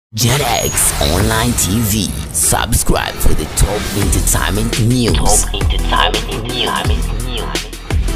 JetX Online TV. Subscribe for the top entertainment news. Top entertainment news.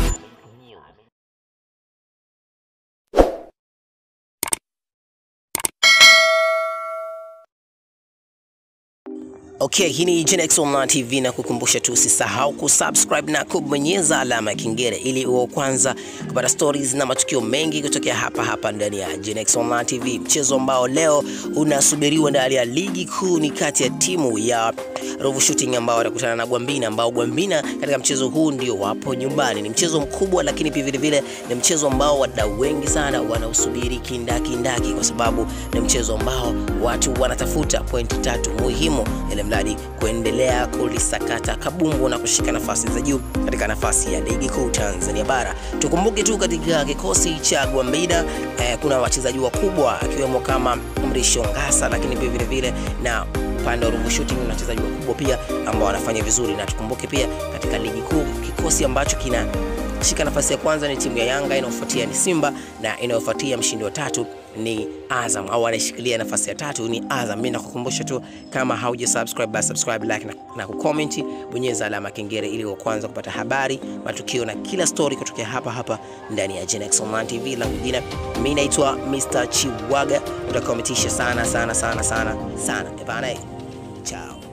Okay, hii ni Genex Online TV na kukumbusha tu usisahau kusubscribe na kubonyeza alama ya kengele ili uwe wa kwanza kupata stories na matukio mengi kutokea hapa hapa ndani ya Genex Online TV. Mchezo ambao leo unasubiriwa ndani ya ligi kuu ni kati ya timu ya Ruvu Shooting ambao watakutana na Gwambina ambao Gwambina katika mchezo huu ndio wapo nyumbani. Ni mchezo mkubwa, lakini pia vile vile ni mchezo ambao wadau wengi sana wanausubiri kindakindaki, kwa sababu ni mchezo ambao watu wanatafuta pointi tatu muhimu ili mradi kuendelea kulisakata kabumbu na kushika nafasi za juu katika nafasi ya ligi kuu Tanzania bara. Tukumbuke tu katika kikosi cha Gwambina eh, kuna wachezaji wakubwa akiwemo kama Mrisho Ngasa, lakini pia vile vile na upande wa Ruvu Shooting na wachezaji wakubwa pia ambao wanafanya vizuri, na tukumbuke pia katika ligi kuu kikosi ambacho kina shika nafasi ya kwanza ni timu ya Yanga, inayofuatia ni Simba na inayofuatia mshindi wa tatu ni Azam au anayeshikilia nafasi ya tatu ni Azam. Mimi nakukumbusha tu kama hauja subscribe basi subscribe, like na, na kucomment, bonyeza alama kengele ili wa kwanza kupata habari, matukio na kila story kutokea hapa hapa ndani ya Genex Online TV. Langu jina mimi naitwa Mr. Chiwaga, utakometisha sana sana sana sana sana. Ebana, chao.